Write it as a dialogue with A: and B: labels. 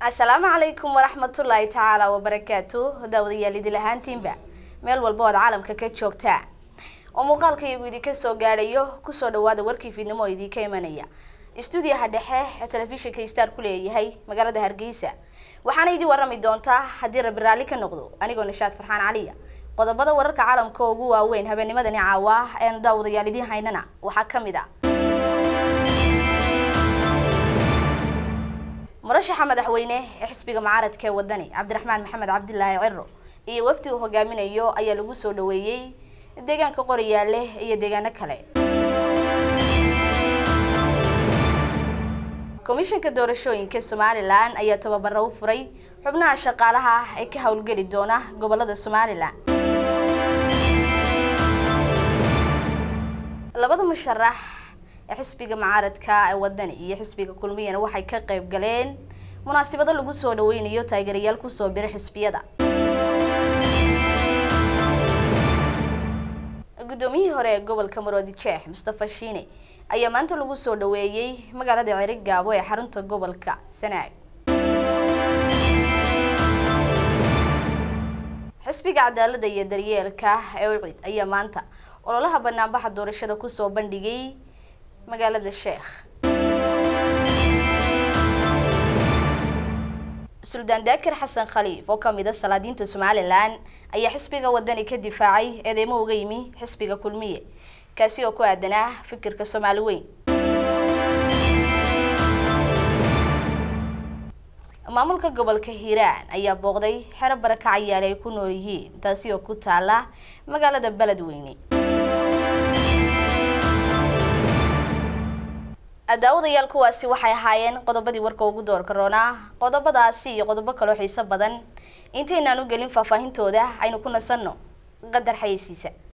A: asalaamu calaykum waraxmatullaahi tacaala wabarakaatu daawadayaal idil ahaantiinba meel walba ood caalamka ka joogtaa oo muuqaalka iyagu idinka soo gaadhayo kusoo dhawaada warkii fiidnimo oo idinka imanaya istuudiyaha dhexe ee telefishinka star ku leeyahay magaalada hargeysa waxaana idin warami doontaa haddii rabi raalli ka noqdo anigoo nishaad farxaan caliya qodobada wararka caalamka ugu waaweyn habeennimadani caawa eenu daawadayaal idiin haynana waxaa ka mid a murashaxa madaxweyne ee xisbiga mucaaradka ee wadani cabdiraxmaan maxamed cabdilaahi ciro iyo wafdi uu hogaaminayo ayaa lagu soo dhaweeyey deegaanka qoriyaale iyo deegaano kale komishanka doorashooyinka somalilan ayaa tababaro u furay xubnaha shaqaalaha ee ka howlgeli doona gobolada somalilan labada musharax ee xisbiga mucaaradka ee wadani iyo xisbiga kulmiyana waxay ka qayb galeen munaasabado lagu soo dhaweynayo taageerayaal kusoo bira xisbiyada guddoomiyihii hore ee gobolka maroodi jeex mustafa shiine ayaa maanta lagu soo dhaweeyey magaalada ceri gaabo ee xarunta gobolka sanaag xisbiga cadaalada iyo daryeelka ee ucid ayaa maanta ololaha banaanbaxa doorashada kusoo bandhigay magaalada sheekh suldaan daakir xasan khaliif oo kamid a salaadiinta somalilan ayaa xisbiga wadani ka difaacay eedeymo uga yimi xisbiga kulmiye kaasi oo ku aadanaa fikirka soomaali weyn maamulka gobolka hiiraan ayaa booqday xero barakacayaale ay ku nool yihiin taasi oo ku taala magaalada beledweyne daawadayaal kuwaasi waxay ahaayeen qodobadii warka ugu doorka roonaa qodobadaasi iyo qodobo kaloo xiiso badan intaynaan u gelin faahfaahintooda aynu ku nasanno qadar xayeysiisa